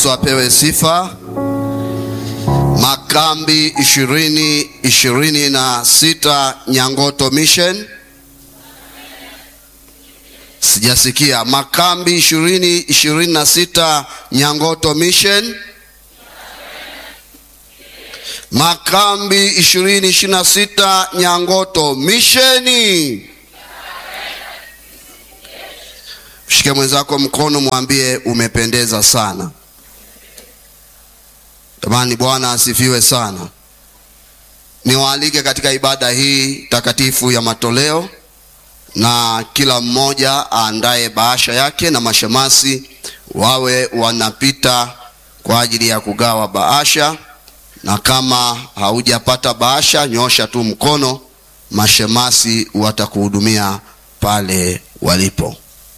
Kristo apewe sifa. Makambi ishirini ishirini na sita Nyangoto Mission. Sijasikia. Makambi ishirini ishirini na sita Nyangoto Mission. Makambi ishirini ishirini na sita Nyangoto Misheni. Mshike mwenzako mkono, mwambie umependeza sana. Jamani, Bwana asifiwe sana. Niwaalike katika ibada hii takatifu ya matoleo, na kila mmoja aandae bahasha yake na mashemasi wawe wanapita kwa ajili ya kugawa bahasha, na kama haujapata bahasha, nyosha tu mkono, mashemasi watakuhudumia pale walipo.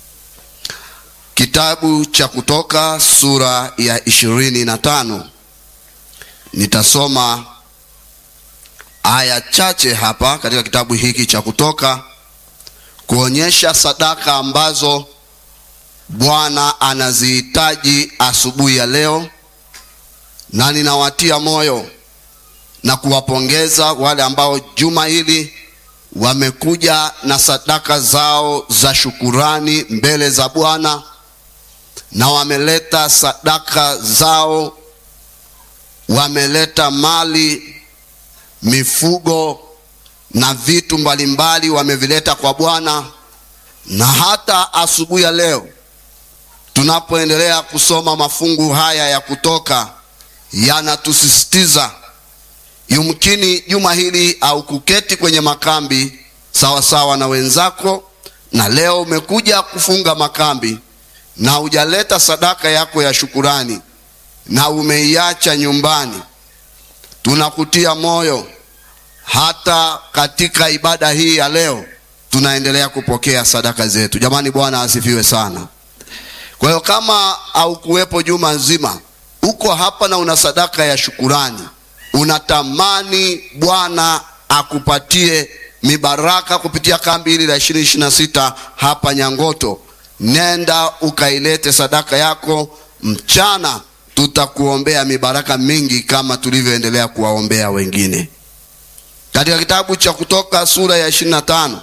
Kitabu cha Kutoka sura ya ishirini na tano. Nitasoma aya chache hapa katika kitabu hiki cha Kutoka kuonyesha sadaka ambazo Bwana anazihitaji asubuhi ya leo, na ninawatia moyo na kuwapongeza wale ambao juma hili wamekuja na sadaka zao za shukurani mbele za Bwana na wameleta sadaka zao, wameleta mali, mifugo na vitu mbalimbali wamevileta kwa Bwana. Na hata asubuhi ya leo tunapoendelea kusoma mafungu haya ya Kutoka, yanatusisitiza yumkini juma hili au kuketi kwenye makambi sawa sawa na wenzako, na leo umekuja kufunga makambi na hujaleta sadaka yako ya shukurani na umeiacha nyumbani, tunakutia moyo. Hata katika ibada hii ya leo tunaendelea kupokea sadaka zetu. Jamani, Bwana asifiwe sana. Kwa hiyo kama haukuwepo juma nzima, uko hapa na una sadaka ya shukurani, unatamani Bwana akupatie mibaraka kupitia kambi hili la ishirini ishirini na sita hapa Nyangoto, nenda ukailete sadaka yako mchana. Tutakuombea mibaraka mingi kama tulivyoendelea kuwaombea wengine. Katika kitabu cha Kutoka sura ya ishirini na tano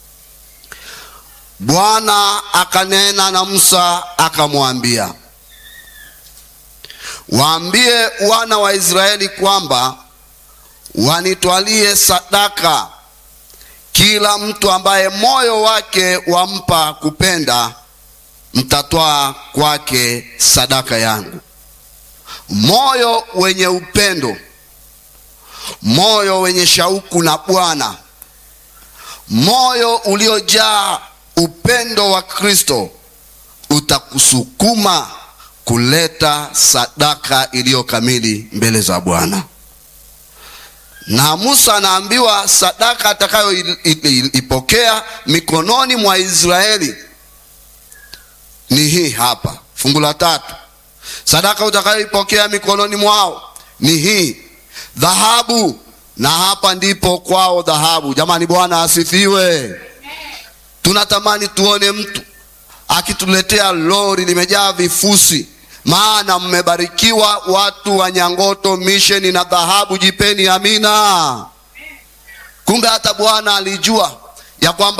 Bwana akanena na Musa akamwambia, waambie wana wa Israeli kwamba wanitwalie sadaka kila mtu ambaye moyo wake wampa kupenda, mtatwaa kwake sadaka yangu. Moyo wenye upendo, moyo wenye shauku na Bwana, moyo uliojaa upendo wa Kristo utakusukuma kuleta sadaka iliyo kamili mbele za Bwana. Na Musa anaambiwa sadaka atakayoipokea mikononi mwa Israeli ni hii hapa, fungu la tatu. Sadaka utakayoipokea mikononi mwao ni hii dhahabu, na hapa ndipo kwao dhahabu. Jamani, Bwana asifiwe. Tunatamani tuone mtu akituletea lori limejaa vifusi, maana mmebarikiwa watu wa Nyangoto Misheni na dhahabu. Jipeni amina. Kumbe hata Bwana alijua ya kwamba